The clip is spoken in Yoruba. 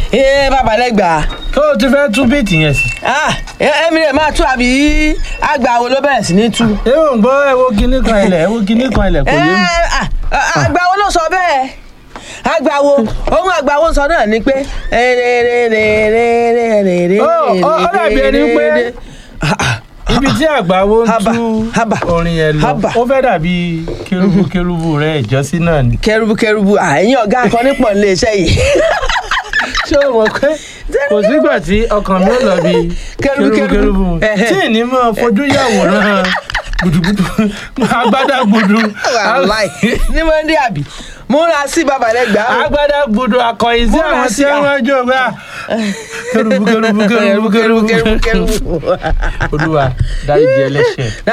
ee babalẹ́gbà tó o ti fẹ́ tú bíìtì yẹn sí. ah èmi rẹ̀ máa tú àbí àgbà wo ló bẹ̀rẹ̀ sí ní tú. ẹ ò ń gbọ́ ẹ wo kinní kan ilẹ̀ ẹ wo kinní kan ilẹ̀ kò yé mi. Eh, ah, ah, àgbà wo ló sọ bẹ́ẹ̀ àgbà wo ohun àgbà wo sọ náà ni pé. Ó, ó, ó dàbí ẹni pé ibi tí àgbáwo ń Haba, tú haba, orin yẹn lọ haba. ó fẹ́ dàbí kérúbù kérúbù rẹ ìjọsí náà ni. kẹrùbù kẹrùbù àyìn ọ̀gá akọni pọ̀ nílé iṣẹ́ yìí. ṣé o mọ̀ pé kò sígbà tí ọkàn mi ò lọ bí Kérúbù, kérúbù kérúbù ẹhẹ́. tí ì ní mọ́ fojú yàwòrán gbùdùgbùdù agbádá gbùdù wàláì ní mo ń dé àbí múra sí babalẹ́gbà o. agbádá gbùdù akọ̀yìn sí Múra àwọn sí tí a- wọ́n jọ gbà kérúbù kérúbù kérúbù kẹrùbù kérúbù kẹrùbù kẹrùbù. olúwa dáríjì ẹlẹ́ṣẹ̀.